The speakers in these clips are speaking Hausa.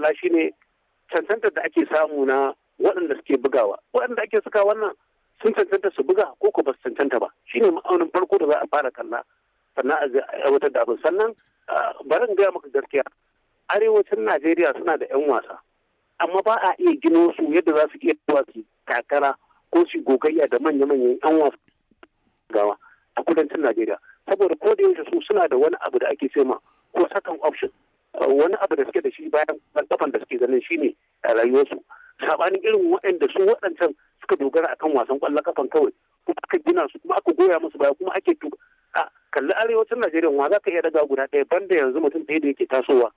kalla shine cancantar da ake samu na waɗanda suke bugawa waɗanda ake suka wannan sun cancanta su buga ko ko ba su cancanta ba shine ma'aunin farko da za a fara kalla sannan a aiwatar da abin sannan bari in gaya maka gaskiya arewacin najeriya suna da 'yan wasa amma ba a iya gino su yadda za su iya zuwa su takara ko su gogayya da manya-manyan 'yan wasa gawa a kudancin najeriya saboda ko da yaushe su suna da wani abu da ake cema ko second option wani abu da suke da shi bayan kafan da suke ganin shine a rayuwarsu sabanin irin waɗanda su waɗancan suka dogara akan wasan ƙwallon kafan kawai kuma aka gina su kuma aka goya musu baya kuma ake a kalli arewacin najeriya wa za ka iya daga guda ɗaya banda yanzu mutum ɗaya da yake tasowa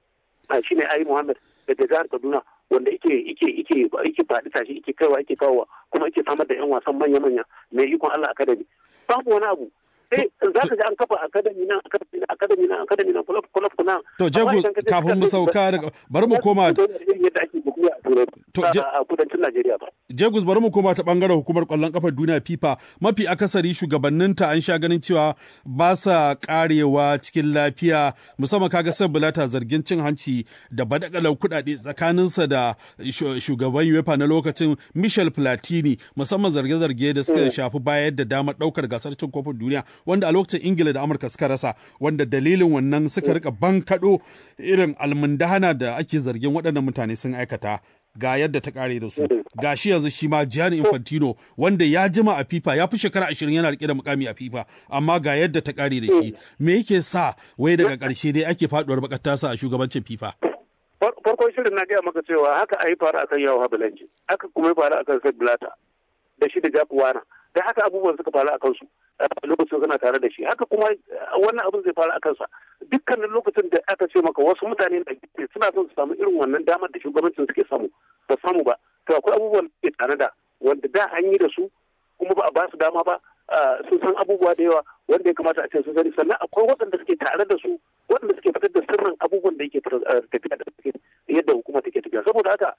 a shine ayi muhammad daga jihar kaduna wanda yake yake yake yake faɗi tashi yake kaiwa yake kawowa kuma yake samar da yan wasan manya-manya mai ikon allah academy babu wani abu sai za ka ji an kafa academy nan academy nan academy nan academy nan club club nan to jago kafin mu sauka daga bari mu koma yadda ake bugu a turai a kudancin Najeriya ba Jagus bari mu koma ta bangaren hukumar kwallon kafar duniya FIFA mafi akasari shugabanninta an sha ganin cewa ba sa karewa cikin lafiya musamman kaga san bulata zargin cin hanci da badakalar kudade tsakaninsa da shugaban UEFA na lokacin Michel Platini musamman zarge-zarge da suka shafi bayar da damar daukar gasar cin kofin duniya wanda a lokacin Ingila da Amurka suka rasa wanda dalilin wannan suka rika bankado irin almundahana da ake zargin waɗannan mutane sun aikata ga yadda ta kare da su ga shi yanzu shi ma Gianni Infantino wanda ya jima a FIFA ya fi shekara ashirin yana rike da mukami a FIFA amma ga yadda ta kare da shi me yake sa wai daga karshe dai ake faduwar bakar tasa a shugabancin FIFA farkon shirin na gaya maka cewa haka a yi faru akan yawo habilanci haka kuma ya faru akan Sepp Blatter da shi da Jack Wana da haka abubuwan suka faru akan su lokacin suna tare da shi haka kuma wannan abin zai faru a kansa dukkanin lokacin da aka ce maka wasu mutane na suna son su samu irin wannan damar da shugabancin suke samu ba samu ba to akwai abubuwan da ke tare da wanda da an yi da su kuma ba a ba su dama ba sun san abubuwa da yawa wanda ya kamata a ce sun sani sannan akwai waɗanda suke tare da su waɗanda suke fitar da sirrin abubuwan da yake tafiya da yadda hukuma take tafiya saboda haka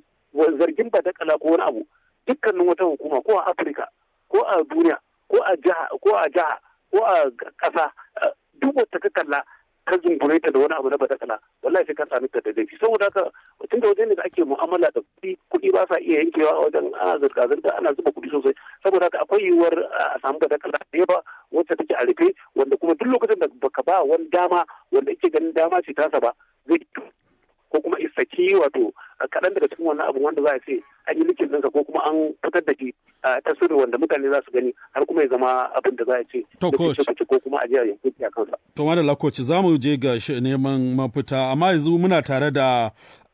zargin ba da kala ko wani abu dukkanin wata hukuma ko a afirka ko a duniya ko a jiha ko a jiha ko a ƙasa duk wata ka kalla ka zungure ta da wani abu na badakala wallahi sai ka sami ta da laifi saboda haka tun da wajen da ake mu'amala da kuɗi kuɗi ba sa iya yankewa a wajen ana zirga zirga ana zuba kuɗi sosai saboda haka akwai yiwuwar a samu badakala da yawa wacce take a rufe wanda kuma duk lokacin da baka ba wani dama wanda yake ganin dama ce tasa ba zai ko kuma isaki wato kaɗan daga cikin wannan abu wanda za a ce an yi likin ɗinsa ko kuma an fitar da shi ta sirri wanda mutane za su gani har kuma ya zama abin da za a ce to coach ko kuma a jiya yankin a kansa. to madalla coach za mu je ga neman mafita amma yanzu muna tare da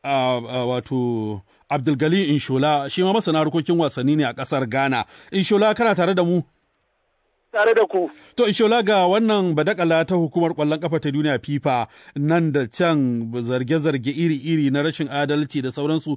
wato Abdulgali Inshola shi ma masana harkokin wasanni ne a ƙasar Ghana. Inshola kana tare da mu? tare da ku. To, Ishola ga wannan badakala ta hukumar ƙwallon ƙafa ta duniya FIFA nan da can zarge-zarge iri-iri na rashin adalci da sauransu.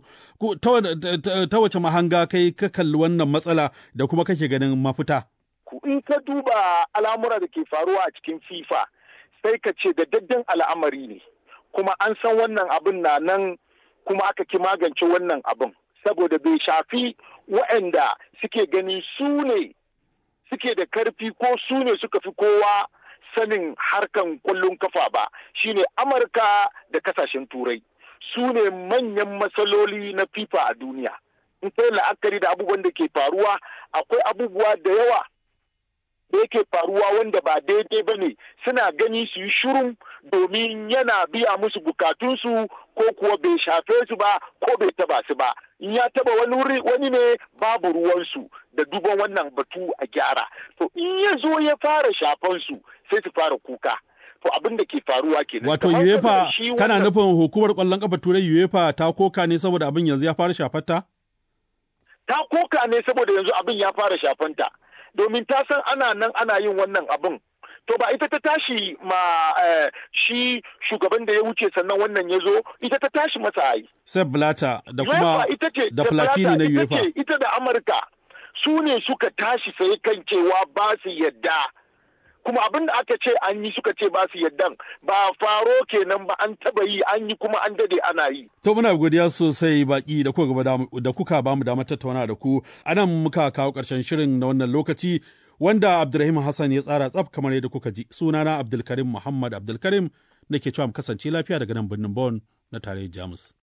Ta wace mahanga kai ka kalli wannan matsala da kuma kake ganin mafita? In ka duba al'amura da ke faruwa a cikin FIFA, sai ka ce da daddan al'amari ne. Kuma an san wannan abin na nan kuma aka ki magance wannan abin. Saboda bai shafi waɗanda suke gani su ne suke da karfi ko su ne suka fi kowa sanin harkan kwallon kafa ba shine amurka da kasashen turai su ne manyan matsaloli na fifa a duniya in kai la'akari da abubuwan da ke faruwa akwai abubuwa da yawa da yake faruwa wanda ba daidai ba ne suna gani su yi shirin domin yana biya musu bukatunsu ko kuwa bai shafe su ba ko bai taba su ba in ya taba wani wani ne babu ruwansu da duban wannan batu a gyara to in ya zo ya fara shafan su sai su fara kuka to abin da ke faruwa kenan wato UEFA kana nufin hukumar kwallon kafa turai UEFA ta koka ne saboda abin yanzu ya fara shafanta ta koka ne saboda yanzu abin ya fara shafanta domin ta san ana nan ana yin wannan abin to ba ita ta tashi ma shi shugaban da ya wuce sannan wannan ya zo ita ta tashi masa ai. Sepp Blatter da kuma da Platini na UEFA. Ita da Amurka su ne suka tashi sai kan cewa ba su yadda. Kuma abin da aka ce an yi suka ce ba su yaddan ba faro kenan ba an taba yi an yi kuma an dade ana yi. To muna godiya sosai baki da kuka da kuka ba mu damar tattauna da ku. Anan muka kawo ƙarshen shirin na wannan lokaci. wanda Abdulrahim Hassan ya tsara tsaf kamar yadda kuka ji sunana Abdulkarim Muhammad Abdulkarim da ke cewa mu kasance lafiya daga nan birnin Bon na tarayyar Jamus.